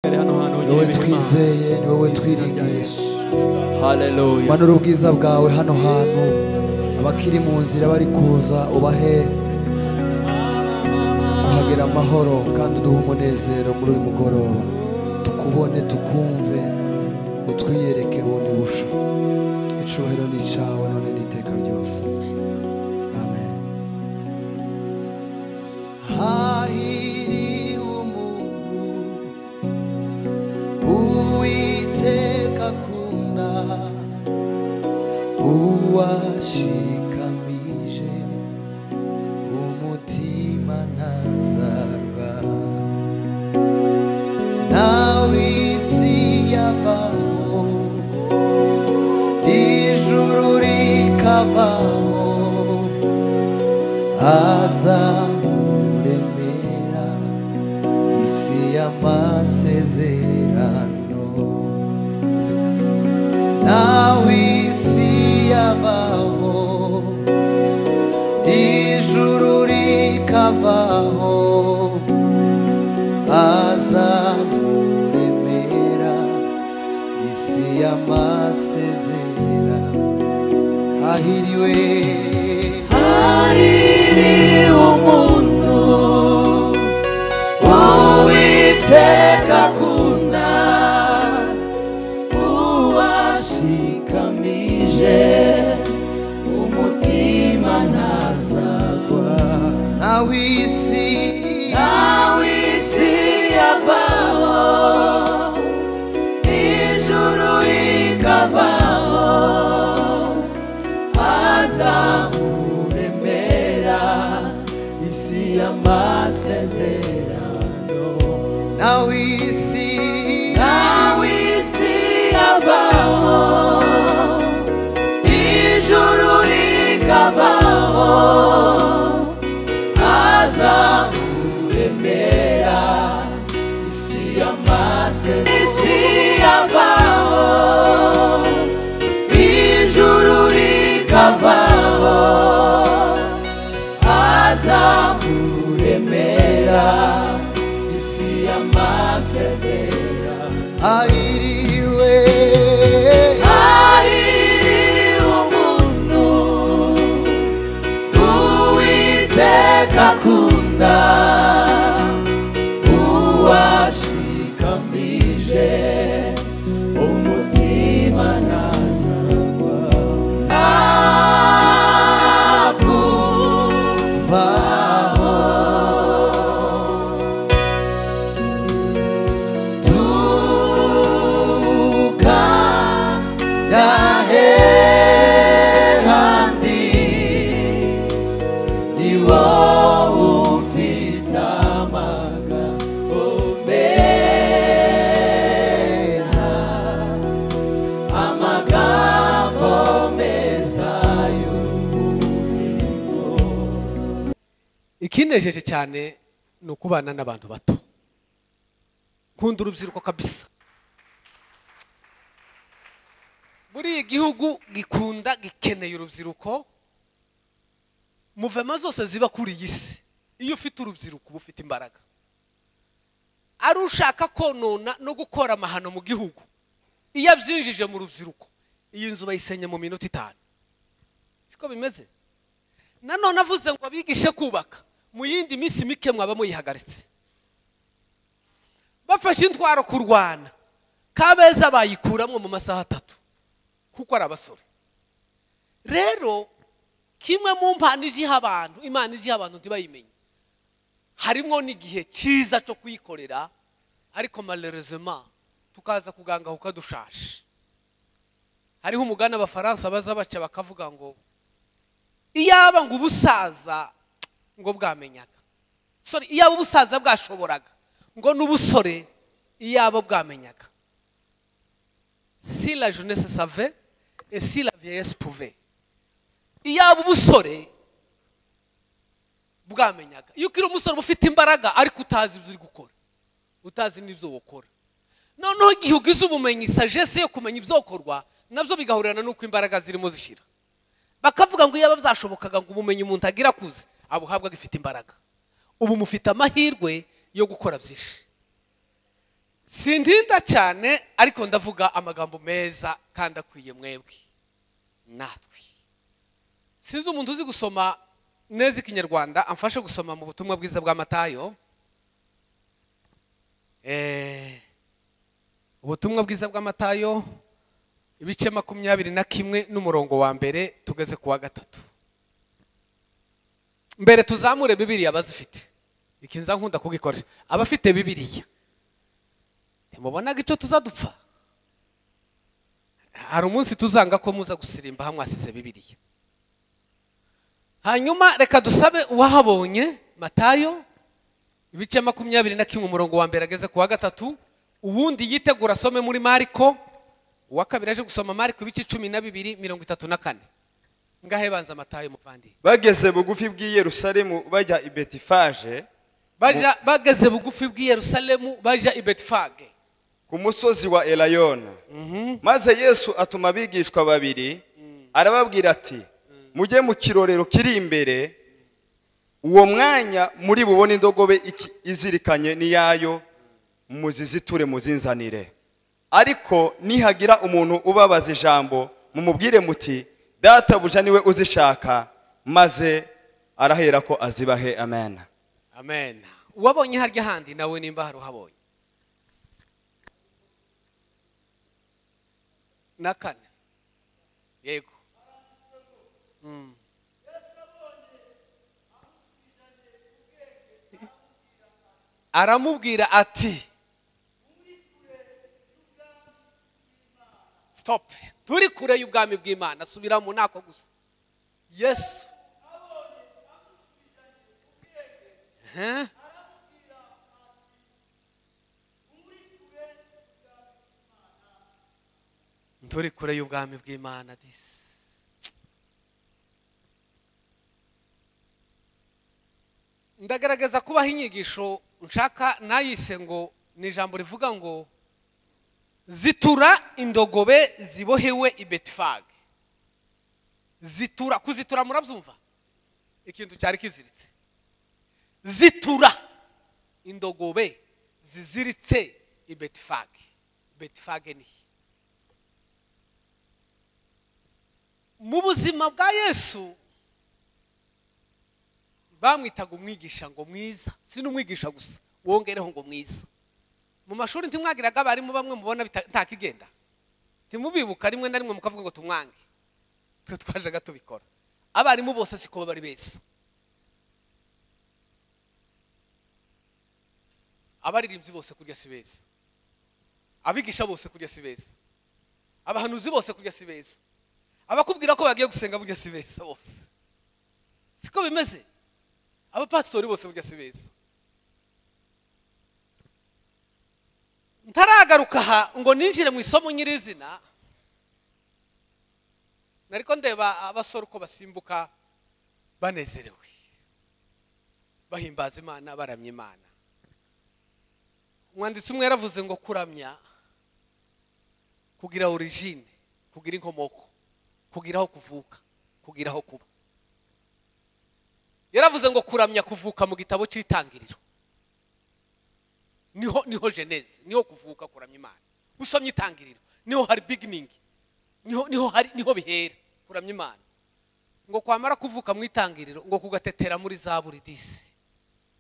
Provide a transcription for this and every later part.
mbere hano ni hantu hongera wowe imitima twizeye ni wowe twiringisha haleluya manura ubwiza bwawe hano hantu abakiri mu nzira bari kuza ubahe kuhagera amahoro kandi uduhe umunezero muri uyu mugoroba tukubone tukumve utwiyereke bundi busha icyubahiro ni icyawe none n'iteka ryose amen hahiriwe umuntu uwiteka akunda uwashikamije umutima ntazarwa nawe isi yavaho ijuru rikavaho azamuremera isi y'amasezerano nawe isi yabaho ijuru rikavaho azamuremera isi y'amasezerano hahiriwe hahiriwe umuntu uwiteka akunda uwashikamije umutima ntazagwa nawe isi nawe isi yavaho ijuru rikavaho azamuremera isi y'amasezerano nawe isi nawe isi yabaho ijuru rikabaho azamuremera isi y'amasezerano isi yabaho ijuru rikavaho azamuremera isi y'amasezerano ahiriwe ahiriwe umuntu uwiteka akunda uwashikamije umutima ntazagwa akuvaho tuka yahehandi ni wowe ufite amagambo meza amagambo meza y'ubugingo ikinejeje cyane ni ukubana n'abantu bato nkunda urubyiruko kabisa muri iyi gihugu gikunda gikeneye urubyiruko muvema zose ziba kuri iyi si iyo ufite urubyiruko uba ufite imbaraga ari ushaka konona no gukora amahano mu gihugu iyo abyinjije mu rubyiruko iyi nzu bayisenya mu minota itanu siko bimeze nanone avuze ngo abigishe kubaka mu yindi minsi mike mwaba muyihagaritse bafashe intwaro kurwana kabeza bayikuramo mu masaha atatu kuko ari abasore rero kimwe mu mpano ijiha abantu imana ijiha abantu ntibayimenye harimo n'igihe cyiza cyo kuyikorera ariko malheureusement tukaza kugangahuka dushashe hariho umugani abafaransa baza baca bakavuga ngo iyaba ngo ubusaza ngo bwamenyaga sorry iyaba ubusaza bwashoboraga ngo n'ubusore iyaba bwamenyaga si la jeunesse save et si la vieillesse pouve iyaba ubusore bwamenyaga iyo ukiri umusore uba ufite imbaraga ariko utazi ibyo uri gukora utazi n'ibyo ukora noneho igihe ugize ubumenyi sagesse yo kumenya ibyokorwa nabyo bigahurirana n'uko imbaraga zirimo zishyira bakavuga ngo iyaba byashobokaga ngo ubumenyi umuntu agira akuze abuhabwa agifite imbaraga ubu mufite amahirwe yo gukora byinshi sindinda cyane ariko ndavuga amagambo meza kandi akwiye mwebwe natwe sinzi umuntu uzi gusoma neza ikinyarwanda amfashe gusoma mu butumwa bwiza bwa matayo Eh, ubutumwa bwiza bwa matayo ibice makumyabiri na kimwe n'umurongo wa mbere tugeze ku wa gatatu mbere tuzamure bibiriya abazifite ikinza nkunda kugikoresha abafite bibiriya ntimubonaga icyo tuzadupfa hari umunsi tuzanga ko muza gusirimba hamwe hasize bibiriya hanyuma reka dusabe uwahabonye matayo ibice makumyabiri na kimwe umurongo wa mbere ageze ku wa gatatu uwundi yitegura asome muri mariko uwa kabiri aje gusoma mariko ibice cumi na bibiri mirongo itatu na kane ngahe banza matayo muvandi bageze bugufi bw'i yerusalemu bajya i betifaje baja bageze bugufi bw'i yerusalemu baja i betifage ku musozi wa erayona maze yesu atuma abigishwa babiri arababwira ati mujye mu kirorero kiri imbere uwo mwanya muri bubone indogobe iki- izirikanye n'iyayo muziziture muzinzanire ariko nihagira umuntu ubabaza ijambo mumubwire muti databuja niwe uzishaka maze arahera ko azibahe amen amen uwabonye harya handi nawe nimba hari uhabonye na kane yego Mm. aramubwira ati stop turi kure y'ubwami bw'imana subira mu ntako gusa yesu Huh? turi kure y'ubwami bw'imana disi ndagaragaza kubaho inyigisho nshaka nayise ngo ni ijambo rivuga ngo zitura indogobe zibohewe i betifage zitura kuzitura murabyumva ikintu cyari kiziritse zitura indogobe ziziritse i betifage betifage ni he? mu buzima bwa yesu bamwitaga umwigisha ngo mwiza si n'umwigisha gusa wongereho ngo mwiza mu mashuri ntimwagiraga abarimu bamwe mubona bita- ntakigenda ntimubibuka rimwe na rimwe mukavuga ngo tumwange twe twajaga tubikora abarimu bose siko bari beza abaririmbyi bose kurya si beza abigisha bose kurya si beza abahanuzi bose kurya si beza abakubwira ko bagiye gusenga burya si beza bose siko bimeze abapasitori bose burya si beza ntaragaruka aha ngo ninjire mu isomo nyirizina nariko ndeba abasore uko basimbuka banezerewe bahimbaza imana baramya imana umwanditsi umwe yaravuze ngo kuramya kugira origine kugira inkomoko kugira aho kuvuka kugira aho kuba yaravuze ngo kuramya kuvuka mu gitabo cy'itangiriro niho niho geneze niho kuvuka kuramya imana usomye itangiriro niho hari beginning niho niho hari niho bihera kuramya imana ngo kwamara kuvuka mu itangiriro ngo kugatetera muri zaburi disi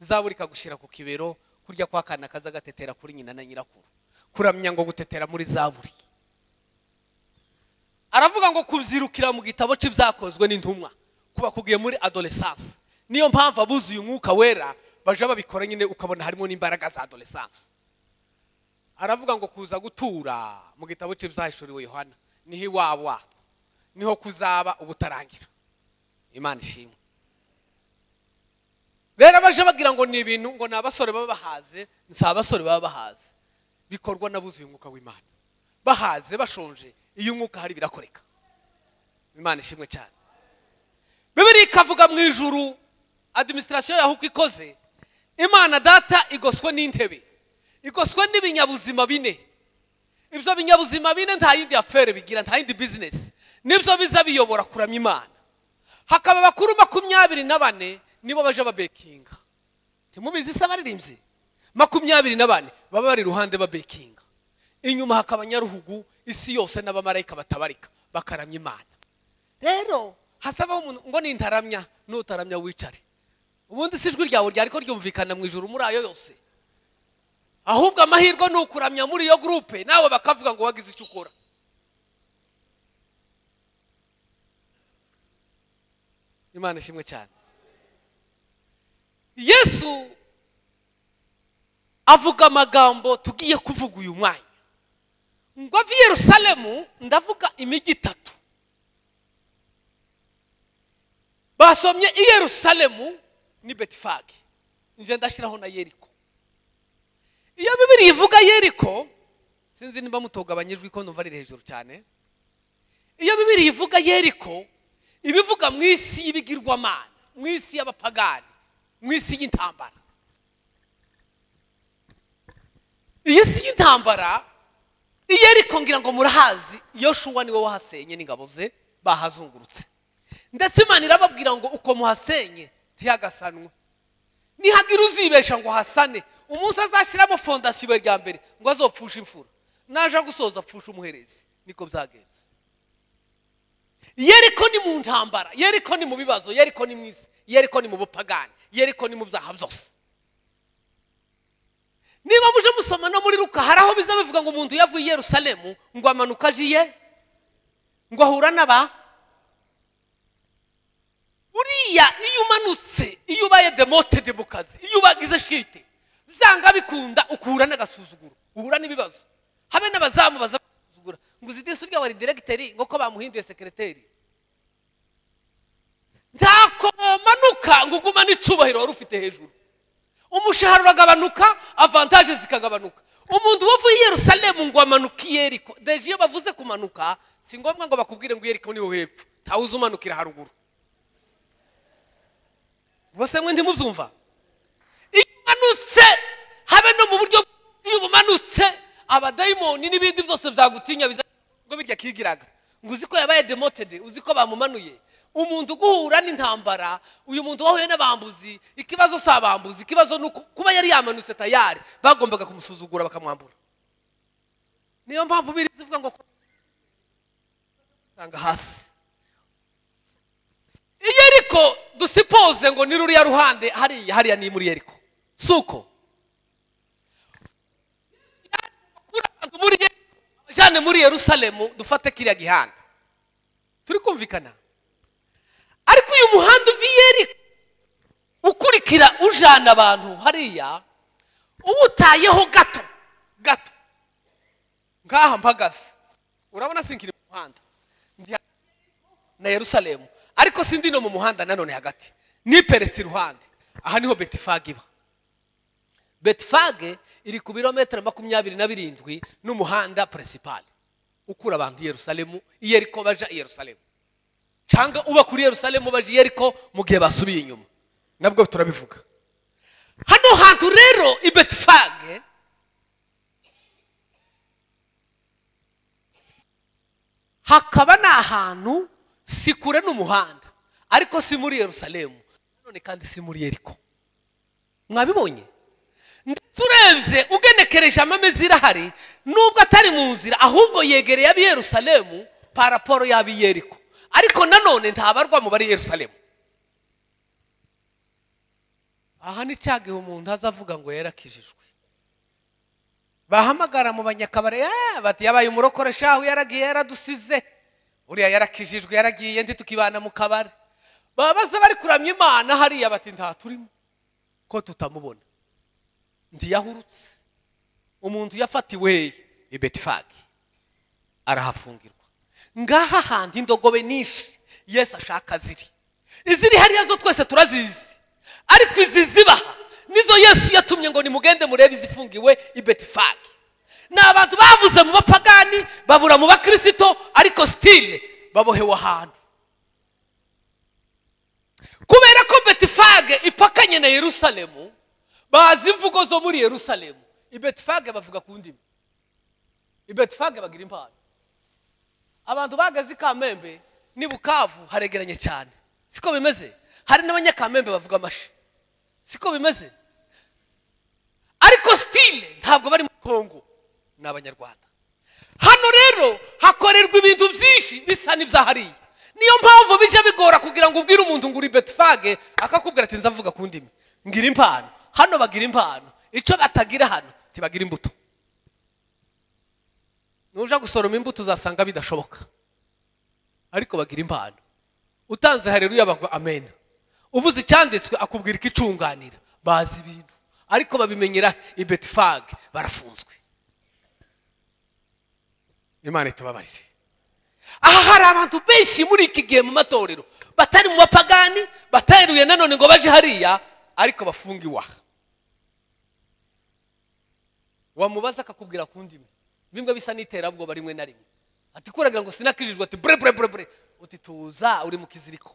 zaburi ikagushyira ku kibero kurya kwa kana kaza gatetera kuri nyina na nyirakuru kuramya ngo gutetera muri zaburi aravuga ngo kubyirukira mu gitabo cy'ibyakozwe n'intumwa kuba kugiye muri adolescence niyo mpamvu abuzuye umwuka wera baja babikora nyine ukabona harimo n'imbaraga za adolescence aravuga ngo kuza gutura mu gitabo cy'ibyahishuriwe yohana niho iwabo watwo niho kuzaba ubutarangira imana ishimwe rero abaje bagira ngo ni ibintu ngo ni abasore baba bahaze si abasore baba bahaze bikorwa n'abuzuye umwuka w'imana bahaze bashonje iyo umwuka hari birakoreka imana ishimwe cyane bibiri ikavuga mu ijuru adiminisitirasiyo yaho uko ikoze imana data igoswe n'intebe igoswe n'ibinyabuzima bine ibyo binyabuzima bine nta yindi afere bigira nta yindi bizinesi nibyo biza biyobora kuramya imana hakaba abakuru makumyabiri na bane nibo baje babekinga ntimubizi se abaririmbyi makumyabiri na bane baba bari iruhande babekinga inyuma hakaba nyaruhugu isi yose n'abamarayika batabarika bakaramya imana rero hasabaho umuntu ngo nintaramya nutaramya wicare ubundi si ijwi ryawe ryari ko ryumvikana mu ijoro muri ayo yose ahubwo amahirwe ni ukuramya muri iyo gurupe nawe bakavuga ngo wagize icyo ukora imana ishimwe cyane yesu avuga amagambo tugiye kuvuga uyu mwanya ngo ave i yerusalemu ndavuga imijyi itatu basomye i yerusalemu ni betifage njye ndashyiraho na yeriko iyo bibiri ivuga yeriko sinzi niba mutogabanyijwe ko numva ari hejuru cyane iyo bibiri ivuga yeriko iba ivuga mu isi y'ibigirwamana mu isi y'abapagani mu isi y'intambara iyi si y'intambara iyo ariko ngira ngo murahazi iyo shuwa niwe wahasenye n'ingabo ze bahazungurutse ndetse imana irababwira ngo uko muhasenye ntihagasanwe ntihagira uzibesha ngo hasane umunsi azashyiramo fondasiyo rya mbere ngo azopfushe imfura naje gusoza apfushe umuherezi niko byagenze yeriko ni mu ntambara yeriko ni mu bibazo yeriko ni mu isi yeriko ni mu bupagani yeriko ni mu byaha byose niba muje musoma no muri ruka hari aho biza bivuga ngo umuntu yavuye i yerusalemu ngo amanuka ajiye ngo ahura n'aba buriya iyo umanutse iyo ubaye demotede mu kazi iyo ubagize shite byanga bikunda ukura n'agasuzuguro uhura n'ibibazo habe n'abazamu baza gusuzugura ngo uzi disi urya wari diregiteri ngo ko bamuhinduye sekereteri ntako manuka ngo ugumane icyubahiro wari ufite hejuru umushahara uragabanuka avantaje zikagabanuka umuntu wavuye i yerusalemu ngo amanuke i yeriko deje iyo bavuze kumanuka si ngombwa ngo bakubwire ngo yeriko niho hepfo ntawe uzi umanukira haruguru bose mwe ntimubyumva iyo umanutse habe no mu buryo bw- iyo bumanutse abadayimoni n'ibindi byose byagutinya biza ngo birya kigiraga ngo uzi ko yabaye demotede uzi ko bamumanuye umuntu uguhura n'intambara uyu muntu wahuye n'abambuzi ikibazo si abambuzi ikibazo ni uko kuba yari yamanutse tayari bagombaga kumusuzugura bakamwambura niyo mpamvu biri zivuga ngo usanga hasi iyo ariko dusipoze ngo ni ruriya ruhande hariya hariya ni muri yeriko si uko Kuri abantu muri yeriko abajyane muri yerusalemu dufate kiriya gihanda turi kumvikana ariko uyu muhanda uva i yeriko ukurikira ujana abantu hariya uwutayeho gato gato ngaha mpagaze urabona sinkiri mu muhanda ndi hagati na yerusalemu ariko sindi no mu muhanda nanone hagati niperetse iruhande aha niho betifage iba betifage iri ku birometero makumyabiri na birindwi n'umuhanda principal ukura abantu i yerusalemu i yeriko baja i yerusalemu cyangwa uba kuri yerusalemu baje i yeriko mu gihe basubiye inyuma nabwo turabivuga hano hantu rero i betifage hakaba ni ahantu si kure n'umuhanda ariko si muri yerusalemu nanone kandi si muri yeriko mwabibonye ndetse urebye ugenekereje amameza irahari nubwo atari mu nzira ahubwo yegereye ab'i yerusalemu paraporo y'ab'i yeriko ariko nanone ntabarwa mu bari yerusalemu aha ni cya gihe umuntu azavuga ngo yarakijijwe bahamagara mu banyakabare "Eh, bati yabaye umurokore shahu yaragiye yaradusize uriya yarakijijwe yaragiye ndi tukibana mu kabari babaza bari kuramya imana hariya bati nta turimo ko tutamubona ntiyahurutse umuntu yafatiwe i betifage arahafungirwa ngaha handi indogobe nyinshi yesu ashaka ziri iziri hariya zo twese turazizi ariko izi zibaha nizo yesu yatumye ngo nimugende murebe izifungiwe i betifage ni abantu bavuze mu bapagani babura mu bakirisito ariko sitire babohewe ahantu kubera ko betifage ipakanye na yerusalemu bazi imvugo zo muri yerusalemu i betifage bavuga ku ndimi i betifage bagira impano abantu bahagaze i kamembe ni bukavu haregeranye cyane siko bimeze hari n'abanyakamembe bavuga amashi siko bimeze ari ariko sitile ntabwo bari muri kongo ni abanyarwanda hano rero hakorerwa ibintu byinshi bisa n'ibyahariye niyo mpamvu bijya bigora kugira ngo ubwire umuntu ngo uri betifage akakubwira ati nzavuga ku ndimi ngira impano hano bagira impano icyo batagira hano ntibagira imbuto nuja gusoroma imbuto uzasanga bidashoboka ariko bagira impano utanze hareruya bagwa amena uvuze icyanditswe akubwira ikicunganira bazi ibintu ariko babimenyera i betifage barafunzwe imana itubabarire aha hari abantu benshi muri iki gihe mu matorero batari mu bapagani bateruye nanone ngo baje hariya ariko bafunga iwaha wamubaza akakubwira ku ndimi bimwe bisa n'iterabwoba rimwe na rimwe ati kuragira ngo sinakijijwe ati bure bure bure bure uti tuza uri mu kiziriko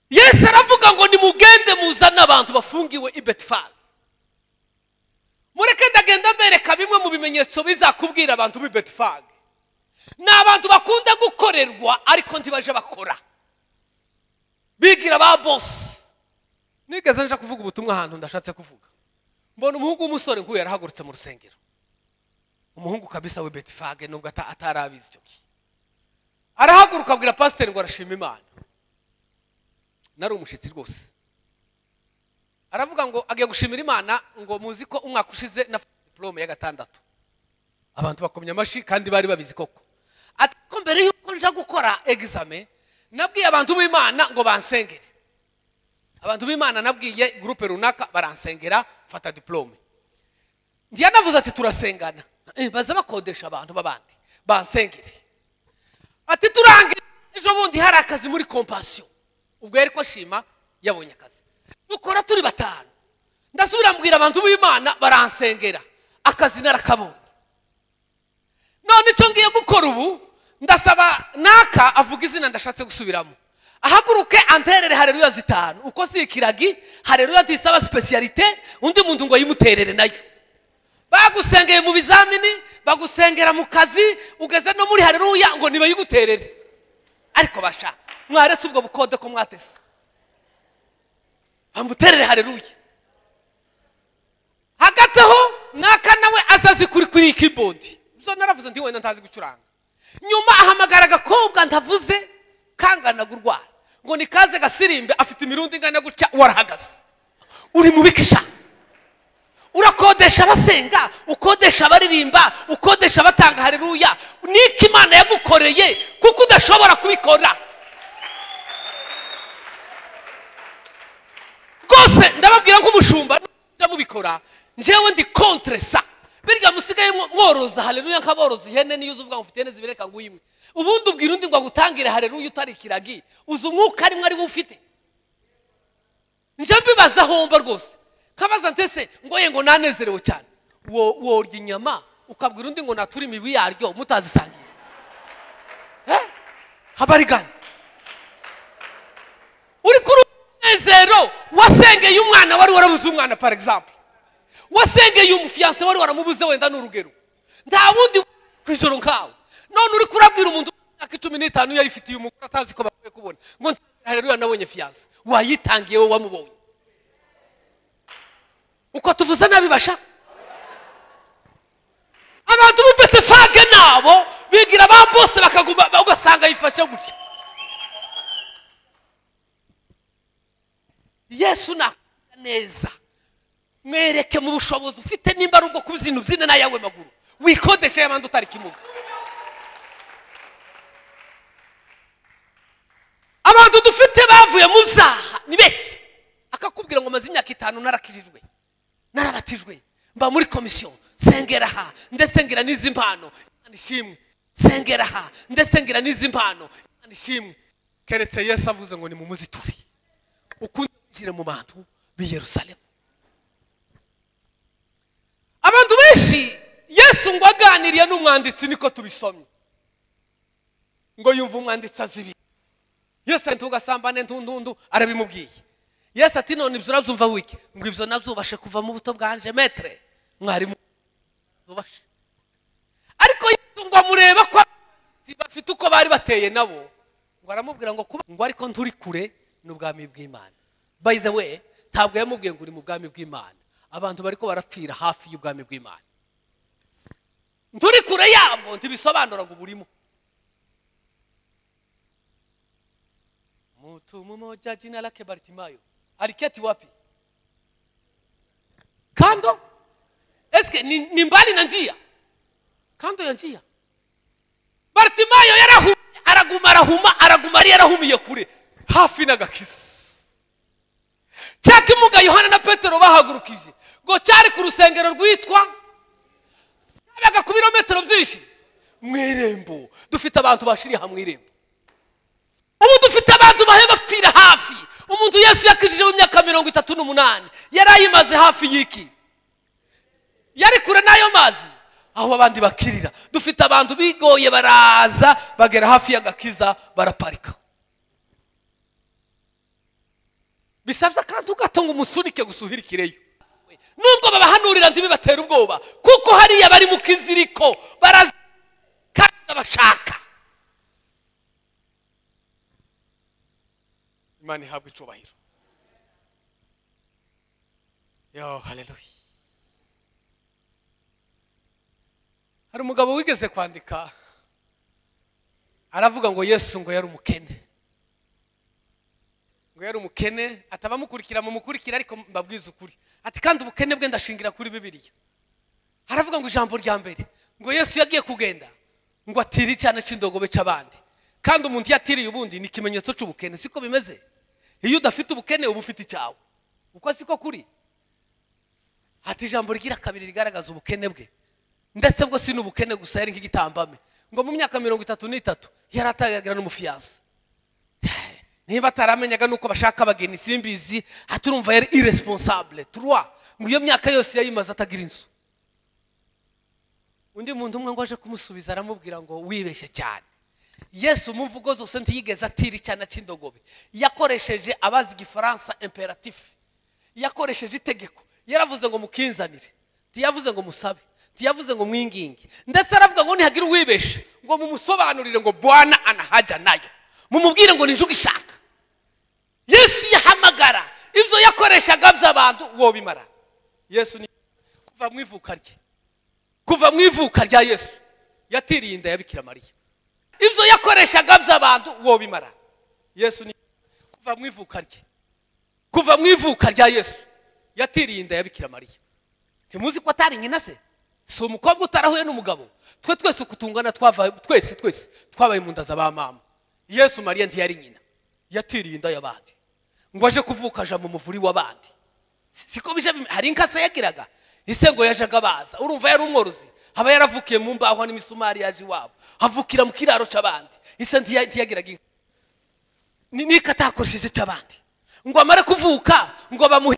yesu aravuga ngo nimugende muzane abantu bafungiwe i betifage mureke ndagenda mbereka bimwe mu bimenyetso bizakubwira abantu b'i betifage ni abantu bakunda gukorerwa ariko ntibaje bakora bigira ba bosi nigeze nje kuvuga ubutumwa ahantu ndashatse kuvuga mbona umuhungu w'umusore nk'uyu yarahagurutse mu rusengero umuhungu kabisa we betifage nubwo ata- atari abizi icyo gihe arahaguruka abwira pasiteri ngo arashima imana nari umushyitsi rwose aravuga ngo agiye gushimira imana ngo muzi ko umwaka ushize na diplome ya gatandatu abantu bakomye amashyi kandi bari babizi koko ati ko mbere y'uko nja gukora egizame nabwiye abantu b'imana ngo bansengere abantu b'imana nabwiye gurupe runaka baransengera mfata diplome navuze ati turasengana Eh, baza bakodesha abantu b'abandi bansengere ati turangira ejo bundi hari akazi muri kompasiyo ubwo yari ko ashima yabonye akazi dukora turi batanu ndasubira mbwira abantu b'imana baransengera akazi narakabonye none icyo ngiye gukora ubu ndasaba naka avuga izina ndashatse gusubiramo ahaguruke anterere hareruya zitanu uko si ikiragi hareruya tisaba sipesiyalite undi muntu ngo yimuterere nayo bagusengeye mu bizamini bagusengera mu kazi ugeze no muri hareruya ngo ntibayiguterere ariko basha mwaretse ubwo bukode ko mwatese bamuterere hareruya hagati aho naka nawe azazi kuri kuri kibodi zo naravuze ndi wenda ntazi gucuranga nyuma ahamagara agakobwa ntavuze kangana gurwara ngo ni kaze gasirimbe afite imirundi ingana gutya warahagaze uri mubikisha urakodesha abasenga ukodesha abaririmba ukodesha abatanga hareruya niko imana yagukoreye kuko udashobora kubikora rwose ndababwira nk'umushumba nujya mubikora njyewe ndi kontre sa birya musigaye mwo- mworoza hareruya nk'aboroza ihene niyo uzi uvuga ngo ufite ihene zibiri reka nguyimwe ubundi ubwira undi ngo agutangire hareruya utari ikiragi uzi umwuka arimwo ari wo ufite njye mbibaza homba rwose kabaza ntese ngo ye ngo nanezerewe cyane wo worya inyama ukabwira undi ngo natura imibu yaryo mutazisangiye Eh? habarigana uri kuri umunezero wasengeye umwana wari warabuze umwana par exemple wasengeye umufiyanse wari waramubuze wenda n'urugero nta wundi ku ijoro nkawe none uri kurabwira umuntu imyaka icumi n'itanu yayifitiye umugore atazi ko bakwiye kubona ngo hareruya nabonye fiyanse wayitangiye wowe wamubonye uko tuvuze nabi basha abantu b'ibetefage nabo bigira ba bose bakaguma ugasanga yifashe gutya yesu nakora neza mwereke mu bushobozi ufite nimba ari ubwo kubyina ubyine n'ayawe maguru wikodeshe y'abandi utari kimuga abantu dufite bavuye mu byaha ni benshi akakubwira ngo maze imyaka itanu narakijijwe narabatijwe mba muri komisiyo sengera aha ndetse ngira n'izi mpano Imana ishimwe sengera aha ndetse ngira n'izi mpano Imana ishimwe keretse yesu avuze ngo nimumuziture ukunde kwinjira mu bantu b'i yerusalemu abantu benshi yesu ngo aganiriye n'umwanditsi niko tubisomye ngo yumva umwanditsi azi ibintu yesu ati tugasambane ntundundu arabimubwiye yesu ati none ibyo urabyumva wiki ngo ibyo nabyubashe kuva mu buto bwanje metere mwarimu zubashe ariko yesu ngo amureba ko abandi bafite uko bari bateye nabo ngo aramubwira ngo kuba ngo ariko nturi kure n'ubwami bw'imana by the way ntabwo yamubwiye ngo uri mu bwami bw'imana abantu bariko barapfira hafi y'ubwami bw'imana nturi kure yabwo ntibisobanura ngo burimo mtu mmoja jina lake bartimayo aliketi wapi kando eske ni, ni mbali na njia kando ya njia bartimayo yarahu araguma arahuma araguma ari yarahumiye kure hafi n'agakisi cya kimuga yohana na petero bahagurukije ngo cyari ku rusengero rwitwa cyabaga ku birometero byinshi mu irembo dufite abantu bashiriha mu irembo ubu dufite abantu bahe bapfira hafi umuntu yesu yakijije w'imyaka mirongo itatu n'umunani yari ayimaze hafi y'iki yari kure n'ayo mazi aho abandi bakirira dufite abantu bigoye baraza bagera hafi y'agakiza baraparika bisabye akantu gato ngo umusunike gusuhirikireyo nubwo babahanurira ntibibatere ubwoba kuko hariya bari mu kiziriko baraza kandi bashaka imana ihabwa icubahiro yo haleluya hari umugabo wigeze kwandika aravuga ngo yesu ngo yari umukene ngo yari umukene atabamukurikira mumukurikira ariko mbabwiza ukuri ati kandi ubukene bwe ndashingira kuri bibiliya haravuga ngo ijambo rya mbere ngo yesu yagiye kugenda ngo atire icyana cy'indogobe cy'abandi kandi umuntu iyo atiriye ubundi ni ikimenyetso cy'ubukene siko bimeze iyo udafite ubukene uba ufite icyawe uko siko kuri ati ijambo rigira kabiri rigaragaza ubukene bwe ndetse bwo si n'ubukene gusa yari nk'igitambame ngo mu myaka mirongo itatu n'itatu yari atagagira n'umufiyanse niba ataramenyaga nuko bashaka abageni simbizi aha turumva yari iresponsable turwa ngo iyo myaka yose yayimaze atagira inzu undi muntu umwe ngo aje kumusubiza aramubwira ngo wibeshye cyane yesu mu mvugo zose ntiyigeze atira icyana cy'indogobe yakoresheje abazi igifaransa imperatifu yakoresheje itegeko yaravuze ngo mukinzanire ntiyavuze ngo musabe ntiyavuze ngo mwinginge ndetse aravuga ngo ntihagire uwibeshe ngo mumusobanurire ngo bwana anahajya nayo mumubwire ngo ninjuga ishaka yesu yahamagara ibyo yakoreshaga by'abantu wobimara yesu ni kuva mu ivuka rye kuva mu ivuka rya yesu yatiriye inda ya bikira mariya ibyo yakoreshaga by'abantu wobimara yesu ni kuva mu ivuka rye kuva mu ivuka rya yesu yatiriye inda ya bikira mariya ntimuzi ko atari nyina se si umukobwa utarahuye n'umugabo twe twese uko tungana twava twese twese twabaye mu nda za ba mama yesu mariya ntiyari nyina yatiriye inda y'abandi ngo aje kuvuka aja mu muvuri w'abandi Si- siko bije bim- hari inkasa yagiraga ise ngo yajaga baza urumva yari umworozi haba yaravukiye mu mbaho n'imisumari yaje iwabo havukira mu kiraro cy'abandi ise ntiya- ntiyagiraga inka Ni- niko atakoresheje cy'abandi ngo amare kuvuka ngo bamuhe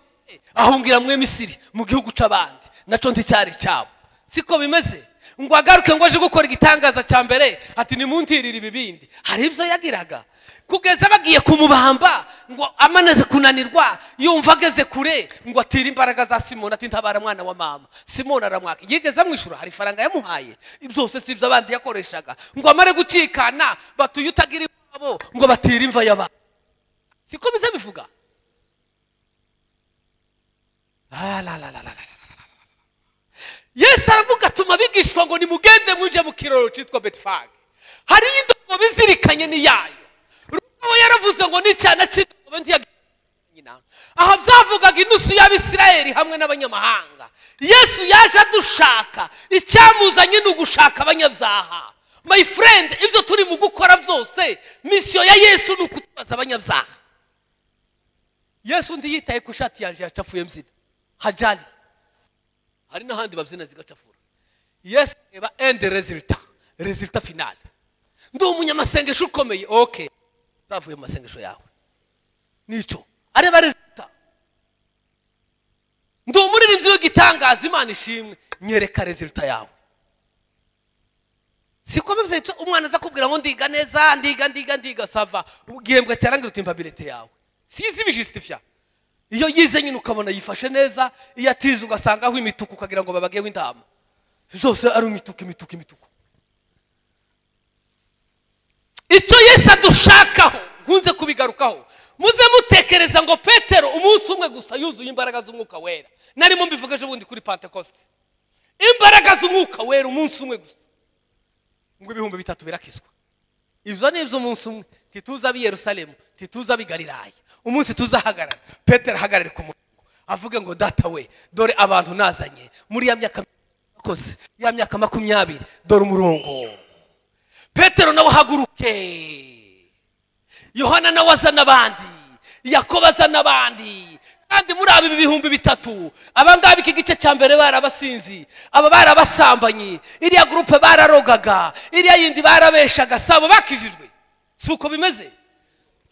ahungira mwe misiri mu gihugu cy'abandi naco nticyari cyabo siko bimeze ngo agaruke ngo aje gukora igitangaza cya mbere ati nimuntirire ibibindi hari ibyo yagiraga kugeza bagiye kumubamba ngo amaneze kunanirwa yumva ageze kure ngo atire imbaraga za simoni ati ntabara mwana wa mama simoni aramwaka yigeze amwishyura hari ifaranga yamuhaye byose si ibyo abandi yakoreshaga ngo amare gucikana batuye utagira iwabo ngo batire imva y'abandi siko bize bivuga Ah, la, la, la, la, la. yesu aravuga atuma abigishwa ngo nimugende muje mu kiraro cyitwa betifage hariyo indogobe izirikanye n'iyayo rubaho yaravuze ngo n'icyana cy'indogobe ntiyagira nyina aha byavugaga inusu y'abisirayeli hamwe n'abanyamahanga yesu yaje adushaka icyamuzanye ni ugushaka abanyabyaha my friend ibyo turi mu gukora byose misiyo ya yesu ni ukutubaza abanyabyaha yesu ntiyitaye ku ishati yanjye yacafuye mbyina hajali hari n'ahandi babyina zigacafura yesu reba end resulta resulta finale ndi umunyamasengesho ukomeye ok zavuye mu masengesho yawe nicyo areba resulta ndi umuririmbyi w'igitangaza imana ishimwe nyereka resulta yawe siko bibyitse umwana aza kubwira ngo ndiga neza ndiga ndiga ndiga sava igihembwe cyarangira uti impabilite yawe sizi ibijisitifiya iyo yize nyine ukabona yifashe neza iyo atize ugasanga aho imituku ukagira ngo babageho intama zose ari imituku imituku imituku icyo yesu adushakaho nkunze kubigarukaho muze mutekereza ngo petero umunsi umwe gusa yuzuye imbaraga z'umwuka wera narimo mbivuga ejo bundi kuri pentecoste imbaraga z'umwuka wera umunsi umwe gusa ngo ibihumbi bitatu birakizwa ibyo ni iby'umunsi umwe ntituze ab'i yerusalemu ntituze ab'i galilaya umunsi tuzahagarara petero ahagarare ku murongo avuge ngo data we dore abantu nazanye muri ya myaka yakoze ya myaka makumyabiri dore umurongo petero nawe ahaguruke yohana nawe aza n'abandi yakobo aza n'abandi kandi muri abi bihumbi bitatu abangaba iki gice cya mbere bari abasinzi aba bari abasambanyi iriya gurupe bararogaga iriya yindi barabeshaga sabo bakijijwe si uko bimeze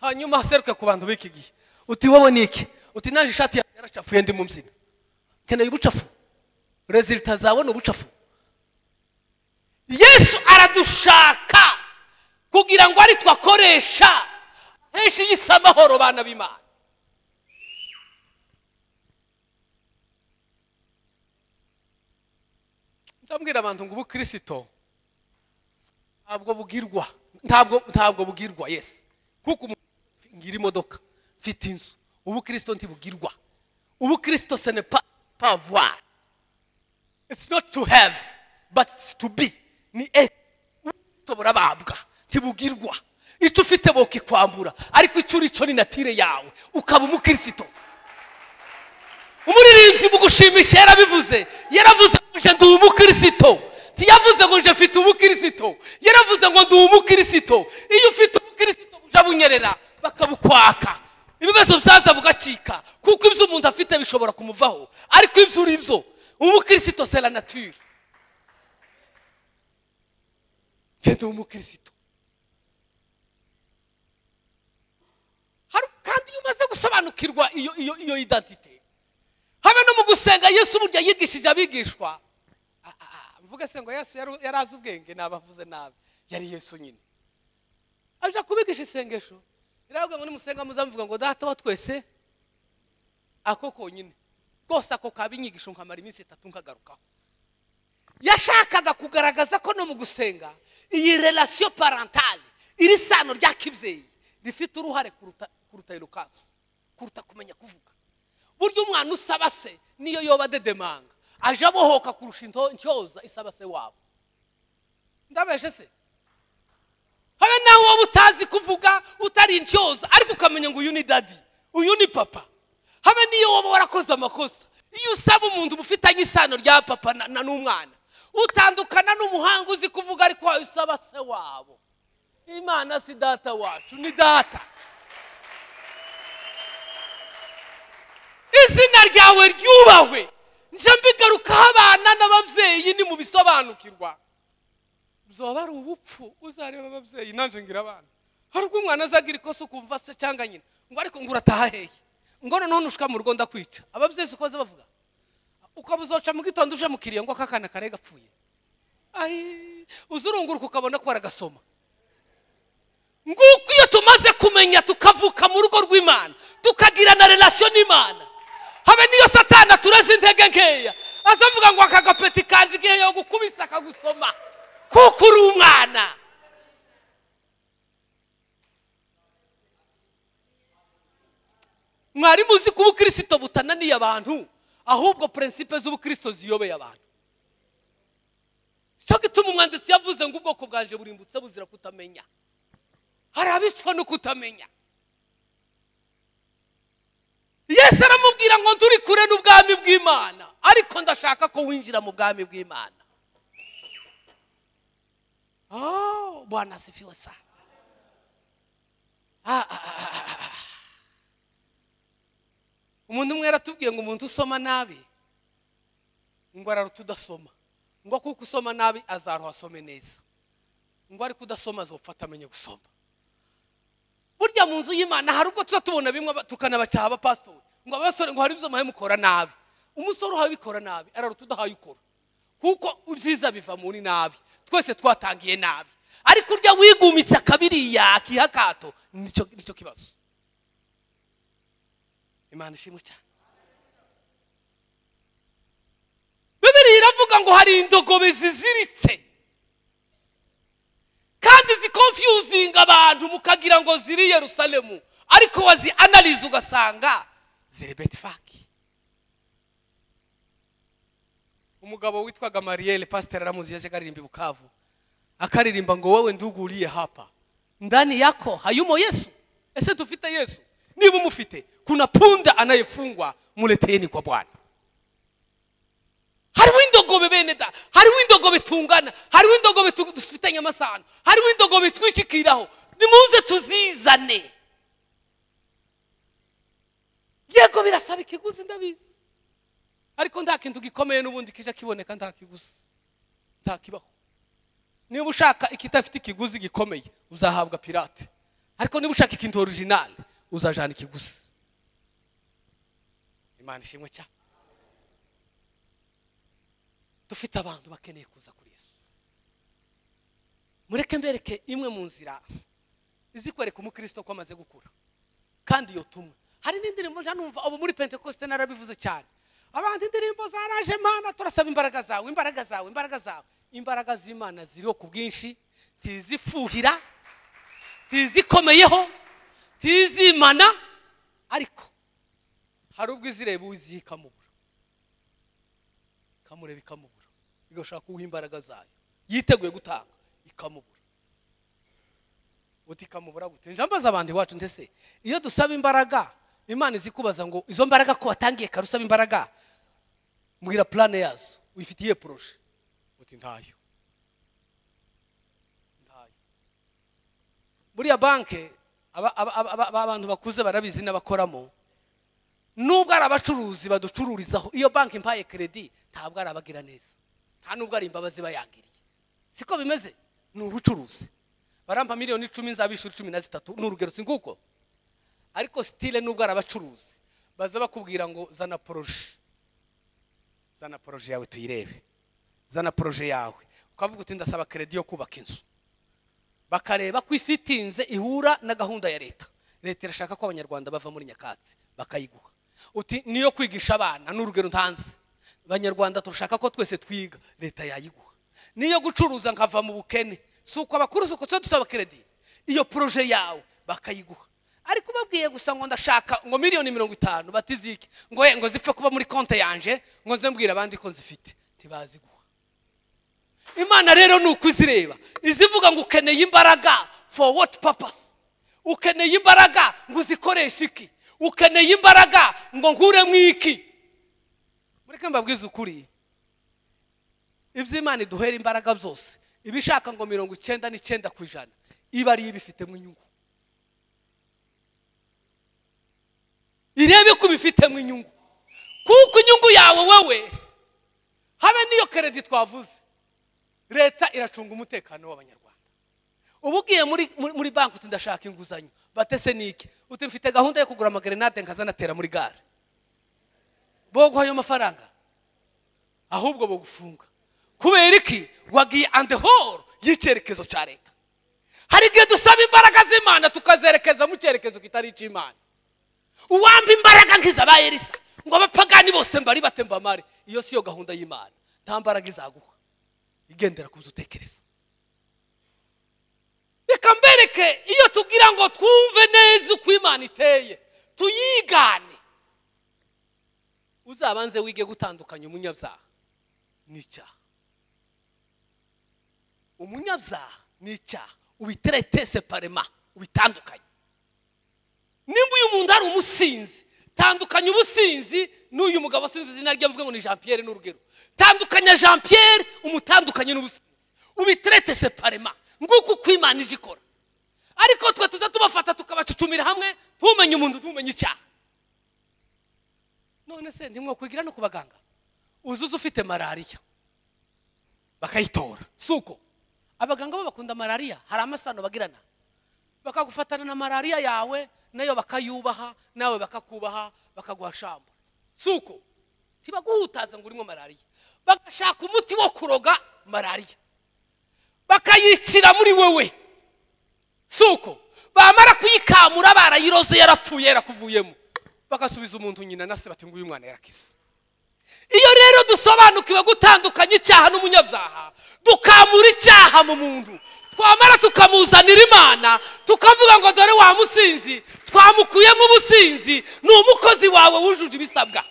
hanyuma haseruke ku bantu b'iki gihe uti wowe ni iki uti naje ishati yanjye yaracafuye ndi mu mbyino keneye ubucafu rezilita zawe ni ubucafu yesu aradushaka kugira ngo ari twakoresha henshi y'isi amahoro bana b'imana ndabwira abantu ngo ubukirisito ntabwo bugirwa ntabwo ntabwo bugirwa yesi kuko umuntu ngira imodoka mfite inzu ubukirisito ntibugirwa ubukirisito sene pa pavwari it's not to have but it's to be ni e burababwa ntibugirwa icyo ufite bokikwambura ariko icyo uri cyo ni natire yawe ukaba umukirisito umuririmbyi mugushimisha yarabivuze yaravuze ngo nje ndi umukirisito ntiyavuze ngo nje mfite umukirisito yaravuze ngo ndi umukirisito iyo ufite umukirisito buja bunyerera bakabukwaka ibibazo byaza bugacika kuko ibyo umuntu afite bishobora kumuvaho ariko ibyo uri byo umukirisito sera natire nje ndi umukirisito Hari- kandi iyo umaze gusobanukirwa iyo iyo iyo identite habe no mu gusenga yesu burya yigishije abigishwa Ah, ah, ah, mvuge se ngo yesu yari- yari azi ubwenge nabavuze nabi yari yesu nyine aje kubigisha isengesho riravuga ngo nimusenga muzamuvuga ngo data wa twese ako konyine rwose ako kaba inyigisho nkamara iminsi itatu nkagarukaho yashakaga kugaragaza ko no mu gusenga iyi relasiyo parantale iri sano rya kibyeyi rifite uruhare kuruta kuruta erukansi kuruta kumenya kuvuga burya umwana usaba se niyo yoba adedemanga aje abohoka kurusha into- intyoza isaba se wabo ndabeshe se habe nawe wowe utazi kuvuga utari intyoza ariko ukamenya ngo uyu ni dadi uyu ni papa habe niyo wowe warakoze amakosa iyo usaba umuntu uba ufitanye isano rya papa na- na n'umwana utandukana n'umuhanga uzi kuvuga ariko wawe usaba se wabo imana si data wacu ni data izina ryawe ryubahwe nje mbigarukaho abana n'ababyeyi ni mu bisobanukirwa byoba ari ubupfu uzareba ababyeyi nanjye ngira abana hari ubwo umwana azagira ikosa ukumva se cyangwa nyina ngo ariko ngo urataha hehe ngo noneho ntushika mu rugo ndakwica ababyeyi siko baza bavuga ukaba uzoca mu gitondo uje mu kiriya ngo aka kana kare gapfuye ayi uzurunguruka ukabona ko waragasoma nguko iyo tumaze kumenya tukavuka mu rugo rw'imana tukagira na relasiyo n'imana habe niyo satana tureze intege nkeya azavuga ngo aka gapeti kanje igihe yo gukubisa akagusoma kuko uri umwana mwari muzi ko ubukirisito butananiye abantu ahubwo prinsipe z'ubukirisito ziyobeye abantu cyo gituma umwanditsi yavuze ngo ubwoko bwanje burimbutse buzira kutamenya hari abicwa no kutamenya yesu aramubwira ngo turi kure n'ubwami bw'imana ariko ndashaka ko winjira mu bwami bw'imana Oh, bwana asifiwe sana Ah, ah, ah, ah, ah. umuntu umwe yaratubwiye ngo umuntu usoma nabi ngo araruta udasoma ngo kuko usoma nabi azaruha asome neza ngo ariko udasoma azopfa atamenye gusoma burya mu nzu y'imana hari ubwo tuza tubona bimwe aba- tukanabacyaha abapasitori ngo abasore ngo hari ibyo muhaye mukora nabi umusore uhaye ubikora nabi araruta udahaye ukora kuko ibyiza biva mu ni nabi twese twatangiye nabi ariko urya wigumitse akabiriya akiha akato nicyo nicyo kibazo imana ishimwe cyane bibiriya iravuga ngo hari indogobe ziziritse kandi zikonfyuzinga abantu mukagira ngo ziri i yerusalemu ariko wazi analize ugasanga zirebeti faki umugabo witwaga mariyeri pasiteri aramuzi yaje aririmba i bukavu akaririmba ngo wowe nduguriye hapa ndani yako hayumo yesu ese dufite yesu niba umufite kuna punda anayefungwa muleteni kwa bwana hariho indogobe bene da hariho indogobe tungana hariho indogobe tu- dufitanye amasano hariho indogobe twishikiraho nimuze tuzizane yego birasaba ikiguzi ndabizi ariko nta kintu gikomeye n'ubundi kije kiboneka nta kiguzi nta kibaho niba ushaka ikidafite ikiguzi gikomeye uzahabwa pirate ariko niba ushaka ikintu orijinali uzajana ikiguzi imana ishimwe cyane dufite abantu bakeneye kuza kuri yesu mureke mbereke imwe mu nzira izi kwereka umukristo ko amaze gukura kandi iyo tumwe hari n'indirimbo njya numva ubu muri pentekoste narabivuze cyane abantu indirimbo zaraje mana turasaba imbaraga zawe imbaraga zawe imbaraga zawe imbaraga z'imana ziriho ku bwinshi ntizifuhira ntizikomeyeho ntizimana ariko hari ubwo izireba uziha ikamubura ikamureba ikamubura igashaka uwuha imbaraga zayo yiteguye gutanga ikamubura uti ikamubura gute njya mbaza abandi iwacu ndetse iyo dusaba imbaraga imana izi kubaza ngo izo mbaraga ko watangiye kare usaba imbaraga mbwira purane yazo uyifitiye poroje uti ntayo ntayo buriya banke aba- aba- aba- aba- aba- abantu bakuze barabizi n'abakoramo nubwo ari abacuruzi baducururizaho iyo banki impaye keredi ntabwo ari abagira neza nta nubwo ari imbabazi bayangiriye siko bimeze ni ubucuruzi barampa miliyoni icumi nzabishyura cumi na zitatu ni urugero si nguko ariko sitire nubwo ari abacuruzi baza bakubwira ngo zana poroje zana poroje yawe tuyirebe zana poroje yawe ukavuga uti ndasaba keredi yo kubaka inzu bakareba ko ifitinze ihura na gahunda ya leta leta irashaka ko abanyarwanda bava muri nyakatsi bakayiguha uti niyo kwigisha abana ni urugero ntanze abanyarwanda turashaka ko twese twiga leta yayiguha niyo gucuruza nkava mu bukene si uko abakuru si uko tuba dusaba keredi iyo poroje yawe bakayiguha ariko ubabwiye gusa ngo ndashaka ngo miliyoni mirongo itanu batizike ngo ye ngo zipfe kuba muri konti yanje ngo nze mbwira abandi ko nzifite ntibaziguha imana rero ni uko izireba izivuga ngo ukeneye imbaraga for what purpose ukeneye imbaraga ngo uzikoreshe iki ukeneye imbaraga ngo nkuremo iki mureke mbabwize ukuri iby'imana iduhera imbaraga byose ibishaka ngo mirongo icyenda n'icyenda ku ijana iba ariyo ibifitemo inyungu irebe ko ubifitemo inyungu kuko inyungu yawe wewe habe n'iyo keredi twavuze leta iracunga umutekano w'abanyarwanda uba ugiye muri muri- muri banki uti ndashaka inguzanyo batese niki uti mfite gahunda yo kugura amagerenade nkazanatera muri gare boguha ayo mafaranga ahubwo bogufunga kubera iki wagiye andi horo y'icyerekezo cya leta hari igihe dusaba imbaraga z'imana tukazerekeza mu cyerekezo kitari icy'imana uwamba imbaraga nk'izaba elisa ngo abapagani bose mbari batembamare iyo siyo gahunda y'imana nta mbaraga izaguha igendera ku byo utekereza reka mbereke iyo tubwira ngo twumve neza uko imana iteye tuyigane uzabanze wige gutandukanya umunyabyaha n'icyaha umunyabyaha n'icyaha ubiterete separema ubitandukanye nimba uyu muntu ari umusinzi tandukanya ubusinzi n'uyu mugabo sinzi izina rye mvuge ngo ni jean pierre n'urugero tandukanya jean pierre umutandukanye n'ubusinzi ubiterete separema nguko uko imana ije ikora ariko twe tuza tubafata tukabacucumira hamwe tumenye umuntu tumenye icyaha none se ntimwakwigira no ku baganga uzuze ufite malariya bakayitora si uko abaganga bo bakunda malariya hari amasano bagirana bakagufatana na malariya yawe nayo bakayubaha nawe bakakubaha bakaguha shamba si uko ntibaguhutaza ngo urimo malariya bagashaka umuti wo kuroga malariya bakayicira muri wewe si uko bamara kuyikamura barayiroze yarapfuye yarakuvuyemo bagasubiza umuntu nyina na se bati nguyu mwana yarakize iyo rero dusobanukiwe gutandukanya icyaha n'umunyabyaha dukamura icyaha mu muntu twamara tukamuzanira imana tukavuga ngo dore wa musinzi twamukuyemo ubusinzi ni umukozi wawe wujuje ibisabwa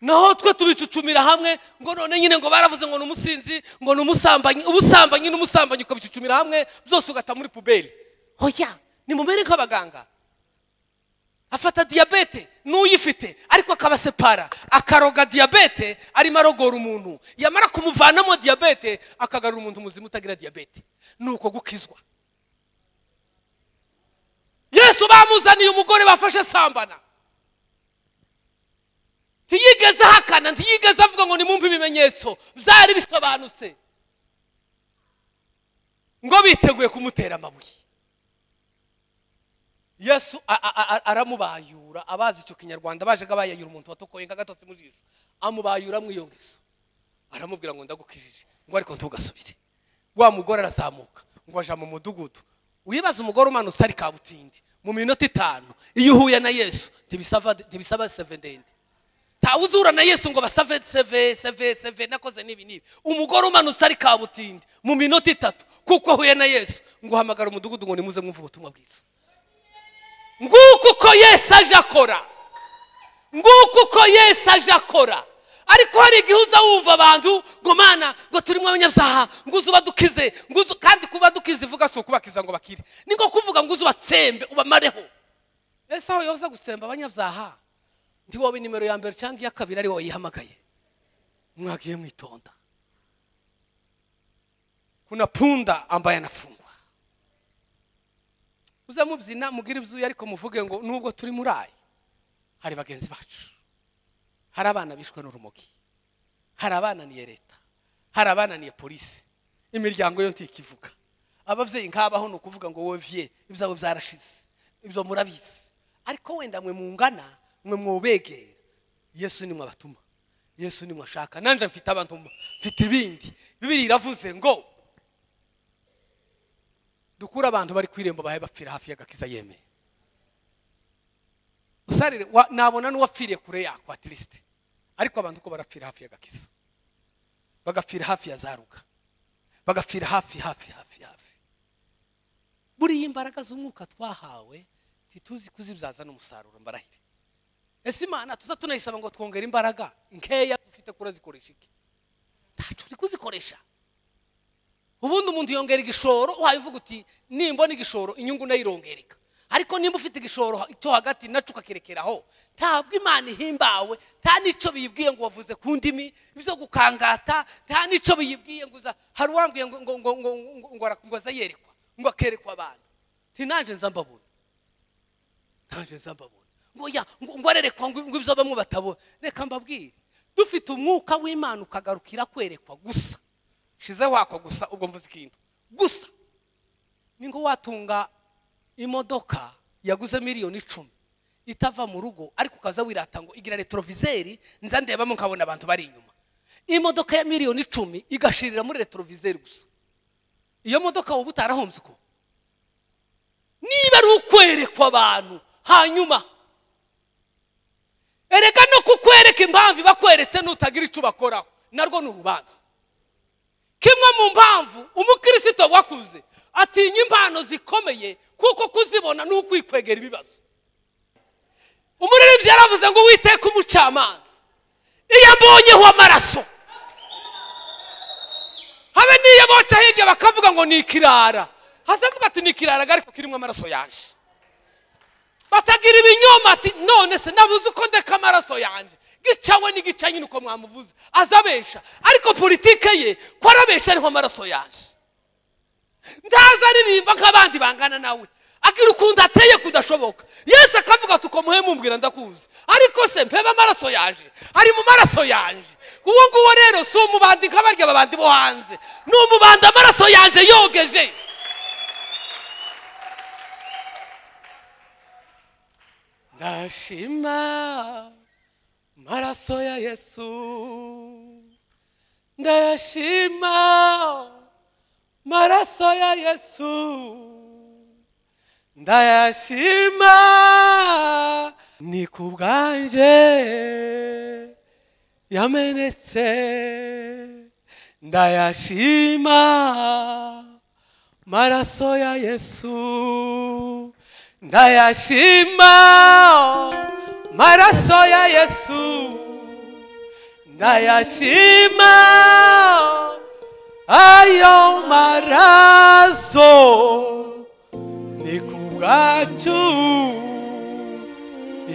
naho twe tubicucumira hamwe ngo none nyine ngo baravuze ngo ni umusinzi ngo ni umusambanyi ubusambanyi n'umusambanyi ukabicucumira hamwe byose ugata muri puberi hoya ni mumere nk'abaganga afata diyabete n'uyifite ariko akabasepara akaroga diyabete arimo arogora umuntu yamara kumuvanamo diyabete akagarura umuntu muzima utagira diyabete ni uko gukizwa yesu bamuzaniye umugore bafashe sambana ntiyigeze ahakana ntiyigeze avuga ngo nimumve ibimenyetso byari bisobanutse ngo biteguye kumutera amabuye yesu a- a- a- aramubayura abazi icyo kinyarwanda bajyaga bayayura umuntu watokoye nk'agatotsi mu jisho amubayura iyo ngeso aramubwira ngo ndagukijije ngo ariko ntugasubire wa mugore arazamuka ngo aja mu mudugudu wibaza umugore umanutse ari kabutindi mu minota itanu iyo uhuye na yesu ntibisaba ntibisaba seve ndende ntawe uzura na yesu ngo basave seve seve seve nakoze n'ibi n'ibi umugore umanutse ari kabutindi mu minota itatu kuko ahuye na yesu ngo uhamagara umudugudu ngo nimuze mwumve ubutumwa bwiza nguko uko yesu aje akora nguko uko yesu aje akora ariko hari igihe uza wumva abantu ngo mana ngo turimo abanyabyaha ngo uze ubadukize ngo uze kandi kuba dukize ivuga si ukubakiza ngo bakire ni nko kuvuga ngo uze ubatsembe ubamareho ese aho yoza gutsemba abanyabyaha ndi wowe nimero ya mbere cyangwa iya kabiri ari wowe yihamagaye mwagiye mwitonda kuna punda ambaye anafungwa uze mubyina mubwire ibyuya ariko muvuge ngo nubwo turi muri aya hari bagenzi bacu hari abana bishwe n'urumogi hari abananiye leta hari abananiye polisi imiryango yo ntikivuga ababyeyi nk'abaho ni ukuvuga ngo wowe viye ibyawe byarashize ibyo murabizi ariko wenda mwe mungana mwe mwubegera yesu nimwe abatuma yesu nimwe ashaka nanjye mfite abatuma mfite ibindi bibiri iravuze ngo dukure abantu bari ku irembo bahe bapfira hafi y'agakiza yemeye usarire wa- nabona n'uwapfiriye kure yako atirisite ariko abantu uko barapfira hafi y'agakiza bagapfira hafi ya za ruga bagapfira hafi hafi hafi hafi buriya imbaraga z'umwuka twahawe ntituzi kuzibyaza n'umusaruro mbarahire ese imana tuza tunayisaba ngo twongere imbaraga nkeya dufite kure zikoresha iki ntacu turi kuzikoresha ubundi umuntu yongera igishoro wabivuga uti nimbona igishoro inyungu nayo irongereka ariko nimba ufite igishoro cyo hagati nacyo ukakirekeraho ntabwo imana ihimbawe nta n'icyo biyibwiye ngo wavuze ku ndimi ibyo gukangata nta n'icyo biyibwiye ngo uza hari uwambwiye ngo ngo ngo ngo ngo ngo ara- ngo aze yerekwa ngo akerekwa abantu nti nanjye nza mbabona nanjye nza mbabona ngo ya ngo ngo arerekwa ngo ngo ibyo bamwe batabona reka mbabwire dufite umwuka w'imana ukagarukira kwerekwa gusa shize wako gusa ubwo mvuze ikintu gusa ni ngo watunga imodoka yaguze miliyoni icumi itava mu rugo ariko ukaza wirata ngo igira retroviseri nza ndebamo nkabona abantu bari inyuma imodoka ya miliyoni icumi igashirira muri retroviseri gusa iyo modoka wowe utarahombye uko niba ari ukwerekwa abantu hanyuma erega no kukwereka impamvu ibakweretse nutagira icyo ubakoraho narwo ni urubanza kimwe mu mpamvu umukirisito wakuze atinya impano zikomeye kuko kuzibona ni ukwikwegera ibibazo umuririmbyi yaravuze ngo witeka umucamanza iyo ambonyeho amaraso habe n'iyo boca hirya bakavuga ngo ni ikirara hazavuga ati ni ikirara ariko kirimo amaraso yanje batagira ibinyoma ati none se nabuze uko ndeka amaraso yanjye gicawe n'igica nyine uko mwamuvuze azabesha ariko politike ye ko arabesha ariho amaraso yanjye ntaza aririmba nk'abandi bangana nawe agira ukuntu ateye kudashoboka yesu akavuga ati uko muhe mumbwira ndakuzi ariko se mpebe amaraso yanjye ari mu maraso yanjye uwo nguwo rero si umubandi nka barya babandi bo hanze ni umubandi amaraso yanjye yogeje ndashima maraso ya yesu ndayashima maraso ya yesu ndayashima ni ku bwanje yamenetse ndayashima maraso ya yesu ndayashima maraso ya yesu ndayashima ayo maraso ni ku bwacu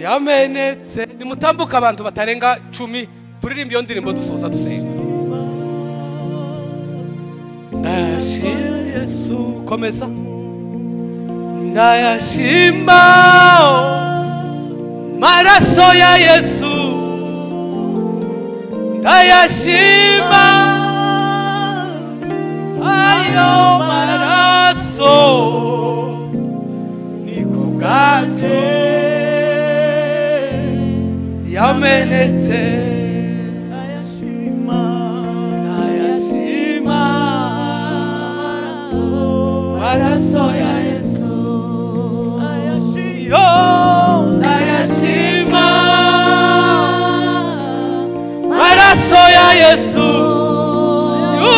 yamenetse nimutambuke abantu batarenga cumi turirimba iyo ndirimbo dusoza dusenga ndayashima yesu komeza ndayashima maraso ya yesu ndayashima ayo maraso ni ku bwacu yamenetse ndayashima maraso ya yesu yo ndayashima maraso ya yesu yo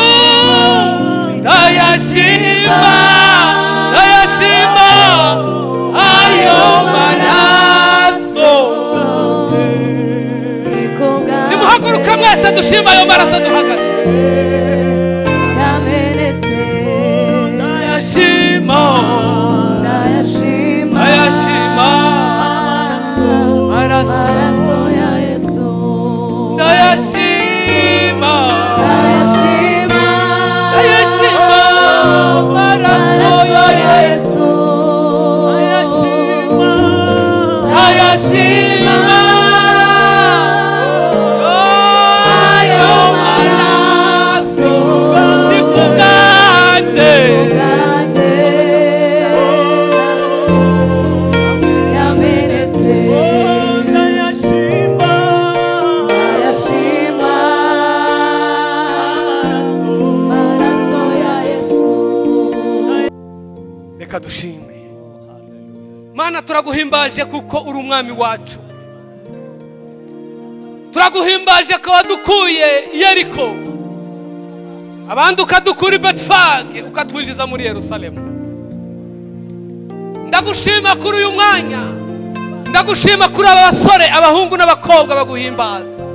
ndayashima ndayashima ayo maraso nimuhaguruka mwese dushima ayo maraso duhagaze ndayashima ndayashima maraso Ndayashima Ndayashima maraso ya Yesu Ndayashima Ndayashima ayo maraso ni ku bwacu Ndayashima reka dushime mana turaguhimbaje kuko uri umwami wacu turaguhimbaje ko wadukuye i yeriko abandi ukadukura i betifage ukatwinjiza muri yerusalemu ndagushima kuri uyu mwanya ndagushima kuri aba basore abahungu n'abakobwa baguhimbaza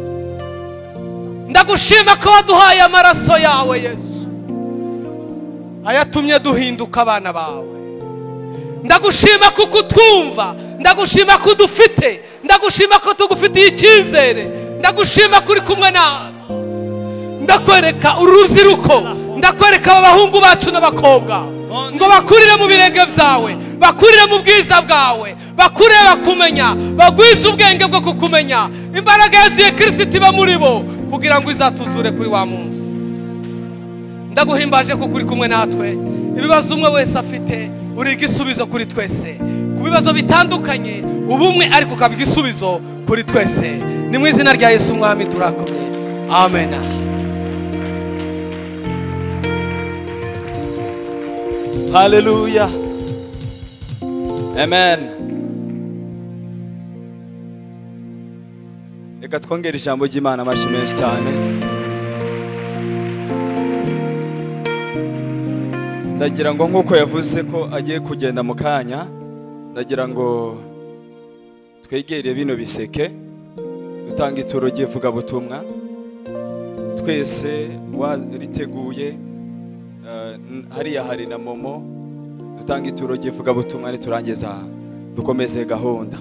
ndagushima ko waduhaye amaraso yawe yesu ayatumye duhinduka abana bawe ndagushima kuko utwumva ndagushima ko udufite ndagushima ko tugufitiye icyizere ndagushima ko uri kumwe natwe ndakwereka uru rubyiruko ndakwereka aba bahungu bacu n'abakobwa ngo bakurire mu birenge byawe bakurire mu bwiza bwawe bakurire bakumenya bagwize ubwenge bwo kukumenya imbaraga yuzuye kirisiti iba muri bo kugira ngo izatuzure kuri wa munsi ndaguhimbaje kuko uri kumwe natwe ibibazo umwe wese afite uri igisubizo kuri twese ku bibazo bitandukanye ubumwe ariko ukaba igisubizo kuri twese ni mu izina rya yesu umwami turakomye amen Hallelujah. Amen. Reka twongere ijambo ry'Imana amashyi menshi cyane. Ndagira ngo nk'uko yavuze ko agiye kugenda mu kanya, ndagira ngo twegere bino biseke, dutanga ituro ry'ivugabutumwa, twese wariteguye, eh, n- hariya hari na momo, dutanga ituro ry'ivugabutumwa niturangiza dukomeze gahunda.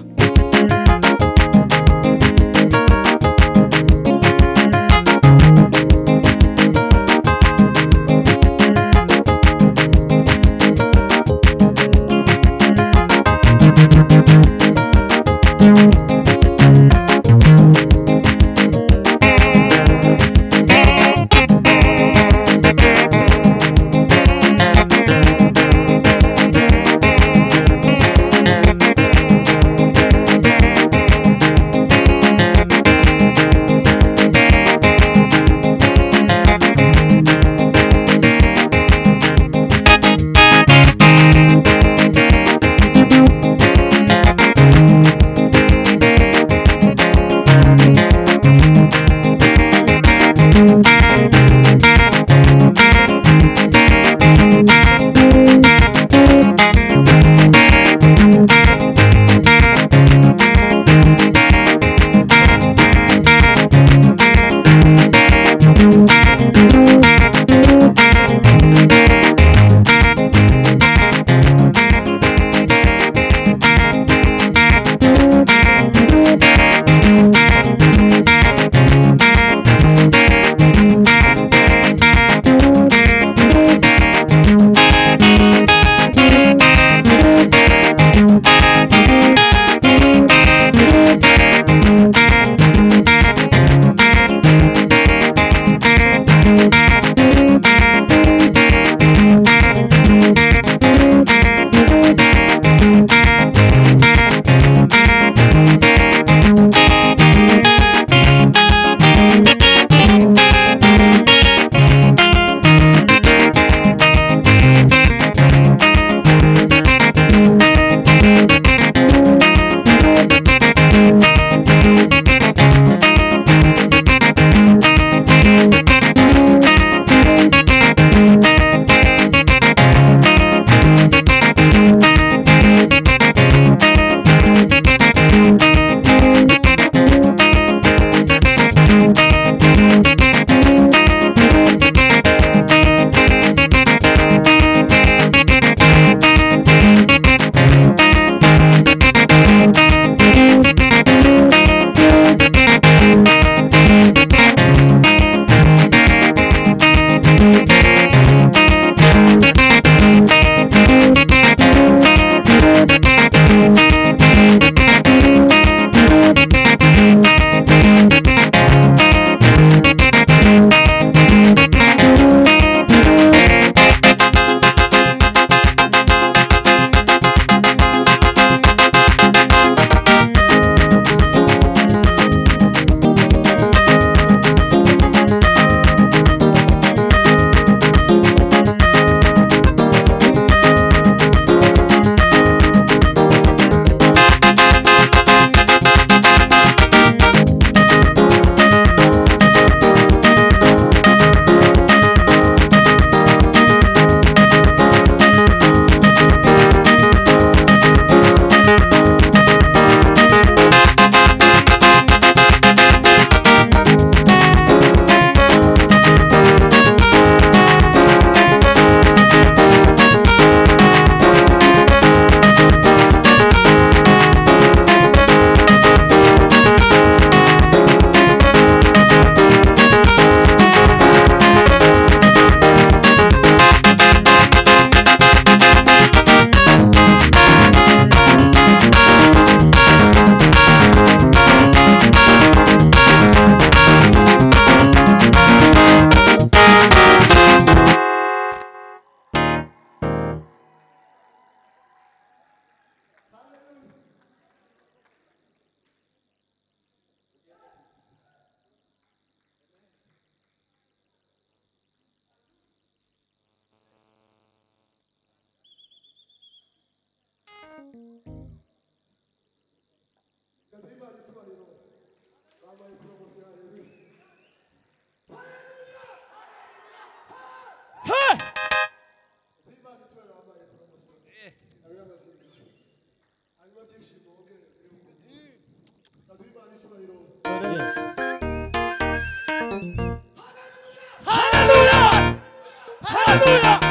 haleluya